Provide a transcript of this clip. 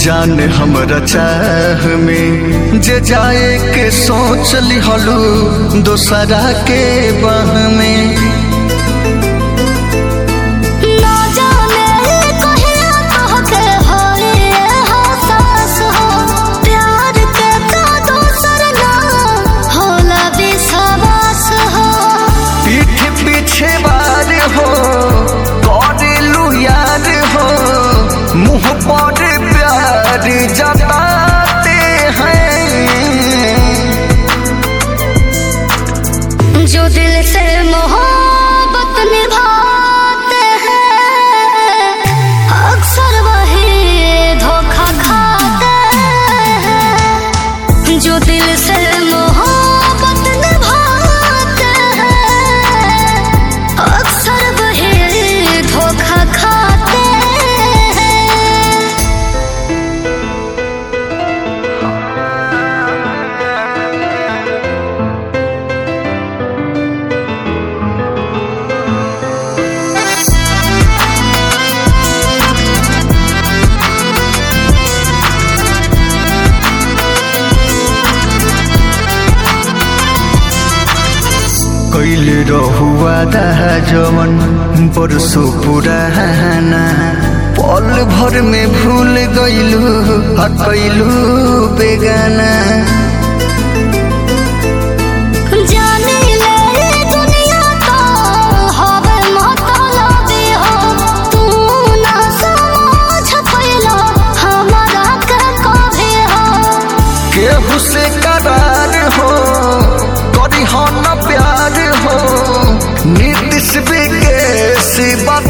जान हमरा चाह में जे जाए के सोच लिहलू दोसरा के बाह में ना जाने कहिया कहके होई एहसास हो प्यार के का दोसर ना होला विश्वास हो पीठ पीछे बार हो करेलू यार हो मुंह पर प्यार जताते हैं जो दिल से मोहब्बत निभाते हैं अक्सर वही धोखा खाते हैं जो दिल से मोहब्बत निभाते हैं अक्सर वही धोखा खाते हैं कैल रहुआ दहा जवन परसो पुराना पल भर में भूल गईलू हटैलू बेगाना जाने ले दुनिया तो हवे मतलबी हो तू ना समझ पैला हमारा के कभी हो केहू से करार हो करी हो न प्यार हो नीतिश विकेश बात